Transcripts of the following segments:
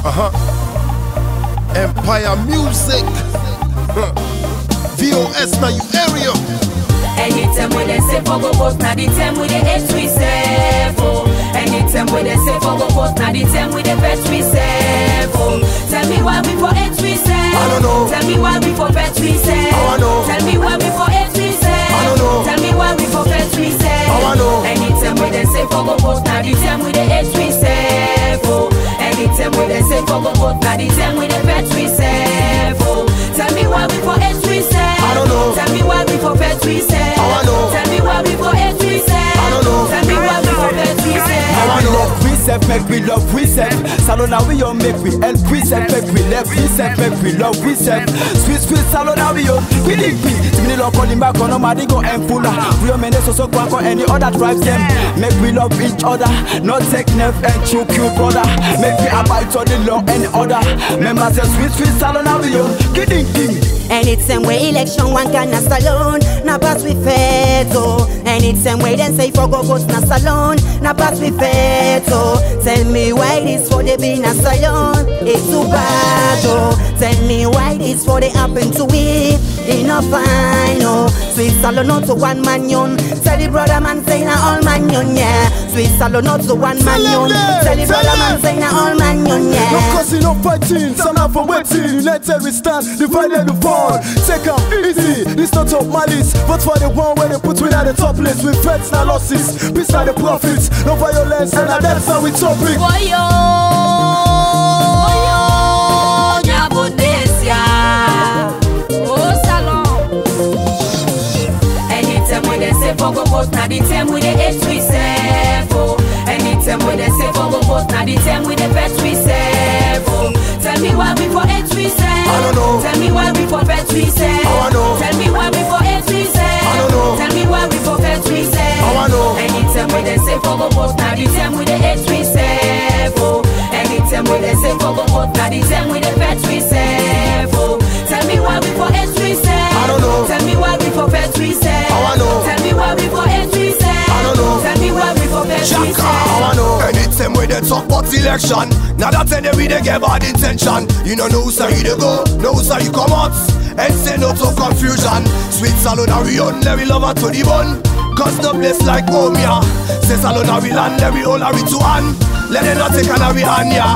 Uh huh. Empire Music. Huh. VOS now you area. Anytime when they say for go post, now the time we the hate we say for. Anytime when they say for go post, now the time we the bet we say for. Tell me why we for hate we say. I don't know. Tell me why we for bet we say. How I know? Tell me why we for hate we say. I don't know. Tell me why we for bet we say. How I know? Anytime when they say for go post, now the time we the hate we say for. Anytime when they say for go post, now the time we the bet we say for. Tell me why we for hate we say. I don't know. Tell me why we for bet we say. How I know? Tell me why we for hate we say. I don't know. Tell me why we for bet we say. How I we know? love we self, make we love we self. Salon now we on make we help we self, make we love we self, make we love we self. Sweet sweet salon now we on we dig we. Timini lo calling back on nobody go and full. We on mene so so kwa kwa any other tribes them. Make we love each other, not take nerve and choke you brother. Make we abide to the law and order. Members say sweet sweet salon now we on kidding king. Anytime we election one can na salon Na pass we feto Anytime we then say for go vote na salon Na pass we feto Tell me why this for the be na salon It's too bad oh Tell me why this for the happen to we It no fine oh Sweet salon not to one man yon Tell the brother man say na all man yon yeah Sweet salon not to one man yon Tell the brother man say na all man yon No yeah cussing, no fighting, some not for waiting. United we stand, divided we fall. Take am easy, this not top malice. But for the one where they put we at the top list with threats and losses. Peace are the profits, no violence, and that's how we topic. Woyo, woyo, nyabonesia. Oh, salon. Anytime when they say for go post, now the time we the hate we say for. Anytime when they say for go post, now the time we the bet we say for. Tell me why we for hate we say. I don't know. Tell me why we for bet we say. How I know? Tell me why we for hate we say. I don't know. Tell me why we for bet we say. How I know? Anytime when they say for go post, now the time we the hate we say for. Anytime when they say for go post, now the time we the bet we say for. Tell me why we for hate we say. I don't know. Tell me why we for bet we say. How I know? Tell me why we for hate we say. I don't know. Tell me why we for bet we Chaka, say. how I know? Anytime when they talk about election, now that any we they get bad intention. You know no sir you dey go, no sir you come out, and say no to confusion. Sweet salon are we on, let we love her to the bone. Cause no place like home yeah. Say salon are we land, let we all are we to hand. Let them not take an we hand yeah.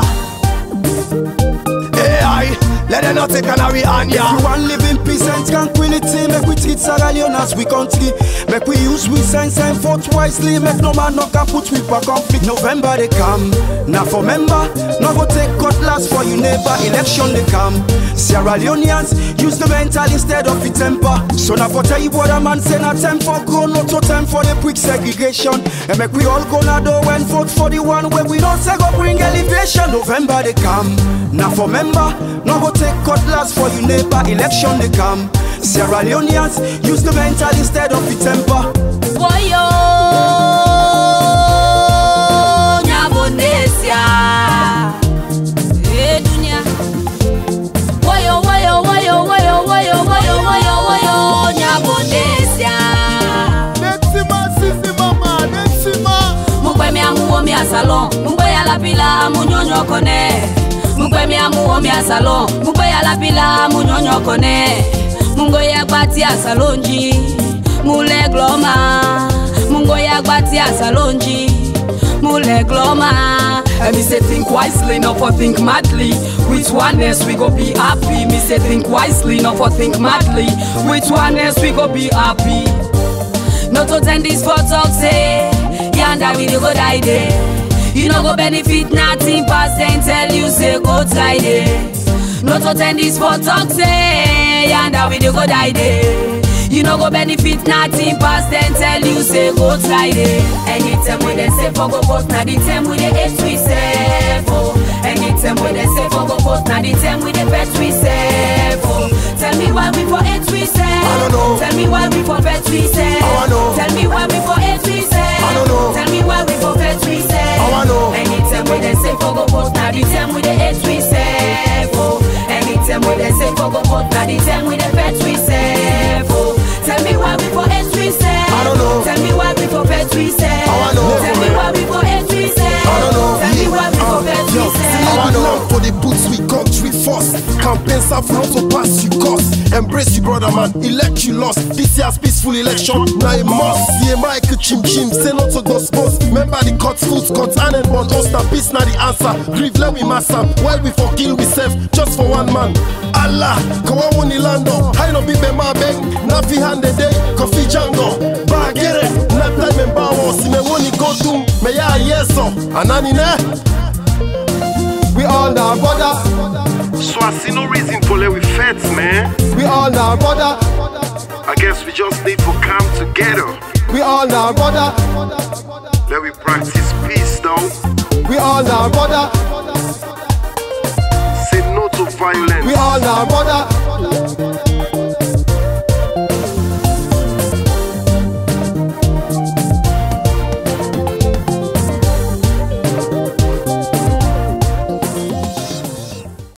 Hey, aye. let them not take an we hand yeah. If you want live in peace and tranquility, make we treat Sierra Leone as we country. Make we use we sense and vote wisely. Make no man no can put we for conflict. November they come, now for member, no go take cutlass for you neighbor. Election they come. Sierra Leoneans use the mental instead of the temper. So now for tell you what a man say, not time for grown, not to time for the quick segregation. And make we all go now do and vote for the one where we don't say go bring elevation. November they come, now for member, no go take cutlass for you neighbor. Election they come. Sierra Leoneans use the mental instead of the temper. Woyo, nyabonesia. Eh, dunia. Woyo, woyo, woyo, woyo, woyo, woyo, woyo, woyo, nyabonesia. Netsima, sisi mama, Netsima. mukwe miamuwo mia salon mukwe ya lapila munyonyo kone mukwe miamuwo mia salon mukwe ya lapila munyonyo kone mungo ya gbati ya salonji mule gloma mungo ya gbati ya salonji mule gloma And me say think wisely, not for think madly. Which one else we go be happy? Me say think wisely, not for think madly. Which one else we go be happy? no to ten this for talk say yanda we dey go die there you no go benefit nothing pass dem tell you say go try there no to ten this for talk say yanda we dey go die there you no go benefit nothing pass dem tell you say go try there anytime wey dem say for go post na the time we dey hate we sef o anytime wey dem say for go post na the time we dey vex we sef o tell me why we for hate we sef I don't know. tell me why we for vex we sef How I know? tell me why we for hate we sef I don't know. tell me why we for vex we sef How I know? anytime wey dem say for go post na the time we dey hate we sef o anytime wey dem say for go post na the time we dey vex we sef o tell me why we for hate we sef I don't know. tell me why we for vex we sef How I know? tell me why we for hate we sef I don't know. tell me why we for vex we Yo, sef. see, I belong for the campaign serve not to pass you cost. Embrace you brother man, elect you lost. This year's peaceful election, now a must. See a mic chim chim, say no to those boss. Remember the cut food, cut and and one host and peace now the answer. Grieve let we master, while we for kill we self just for one man. Allah, come on woni lando. I no be be my bang, na fi hand the day, coffee jango. Bagere, na time and bawo, si me woni go doom, me ya yeso. Anani ne? We all now brother, So I see no reason to let we fight, man. we all now brother, I guess we just need to come together. we all now brother, Let we practice peace, though. we all now brother, Say no to violence. we all now brother,